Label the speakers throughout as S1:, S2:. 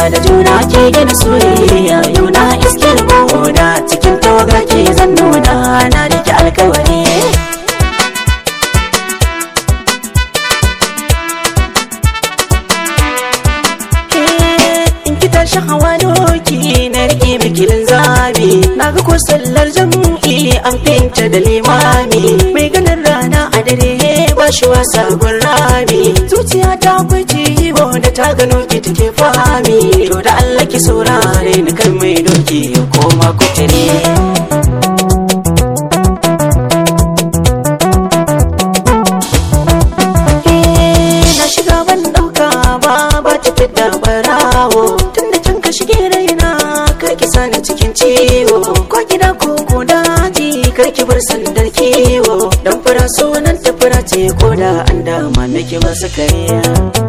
S1: da juna ke gina soyayya yau na iske da cikin tawaga ke zan nuna na rike alkawari in ki tashi hawa doki na rike mikilin zabi na ga ko sallar jam'i an finta da limami mai ganin rana a dare ba shi wasa rami zuciya ta kwaci bo da ta gano ki take fami to da Allah ki saurare ni kan mai doki ya koma kutare na shiga ban dauka ba ba ta fidda barawo tunda can ka shige raina kar ki sani cikin ciwo ko gida ko ko daji kar ki bar sandar kiwo dan fura sunan ta fura ce ko da an dama miki ba su kariya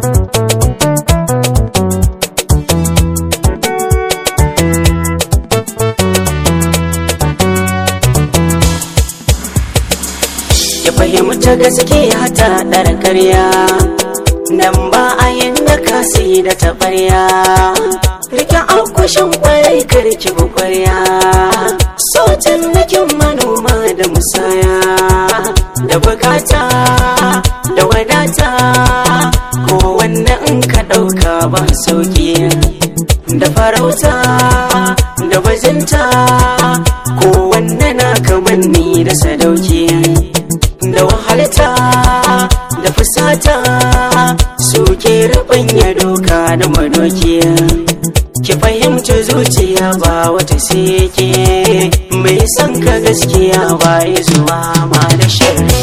S1: ya fahimta gaskiya ta ɗar karya nan ba a yin da kasi da taɓarya rike akushin kwarai karki bukwarya sautin nakin manoma da musaya da bukata da wadata ko wannan in ka ɗauka ba sauki da farauta da bajinta ko wannan na kamanni da sadauki da wahalta da fusata suke rubanya doka da madoki ki fahimci zuciya ba wata seke mai son ka gaskiya ba ya zuwa ma da shirri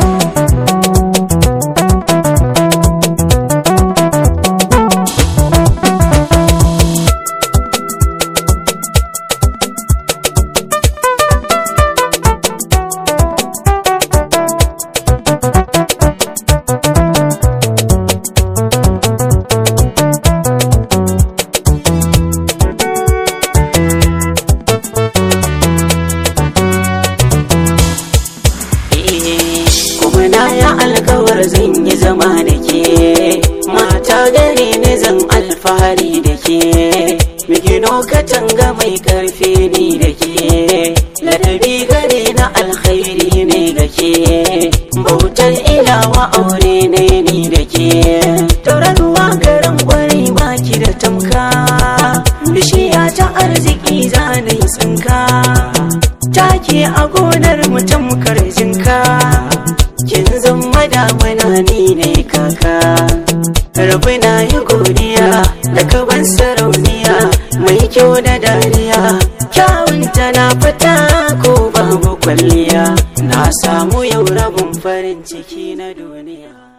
S1: kuma na ya alkawar zan yi zama da ke mata gare ni zan alfahari da ke migino katanga mai karfi ni da ke ladabi gare na alkhairi ne da ke bautar ilawa aure ne ni da ke tauraruwa garin gwari baki da tamka bishiya ta arziki zanayi tsinka take a gonar mutum jinka kin zama damana ni ne kaka rabu na yi godiya da kaban sarauniya mai kyau da dariya kyawunta na fita ko babu kwalliya na samu yau rabin farin ciki na duniya